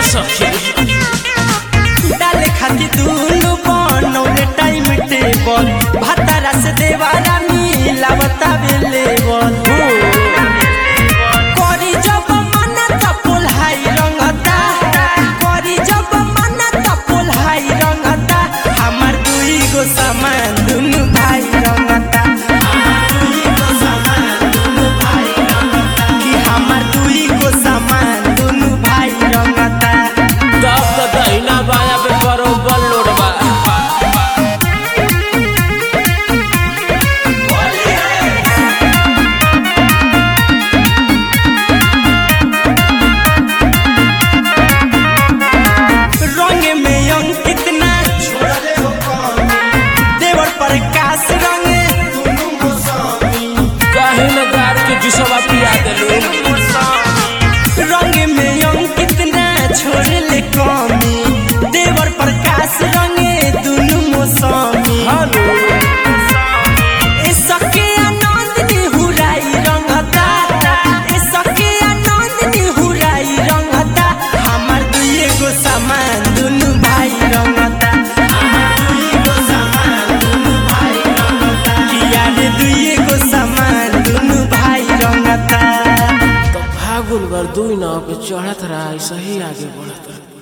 सखी डाले खाती दुनु बनौले टाइम टेबल भातारा से देवारा मिलावता बेलेबल करी जब मना त पोल्हाई रंगता करी जब मना त पोल्हाई रंगता हमार दुई गो सामान दुनु भाई रंगता कि हमार दुई गो सामान दुनु भाई रंगता तब तो दहिना बाया पे बरोबर लोड बा रंग में अंकित ना देवर प्रकाश रंग कहीं न गार के जुसवा पिया देलू रंग में अंकित ना छोड़ले कमी देवर प्रकाश रंग दुनु मौसमी हनु ए सके आनंद ने हुराई रंगता ए सके आनंद ने हुराई रंगता हमार दुइए गो सामान दुनु भाई रंगता किया रे दुइए गो सामान दुनु भाई रंगता तो फागुन भर दुई नाव पे चढ़त रहा सही आगे बढ़त रहा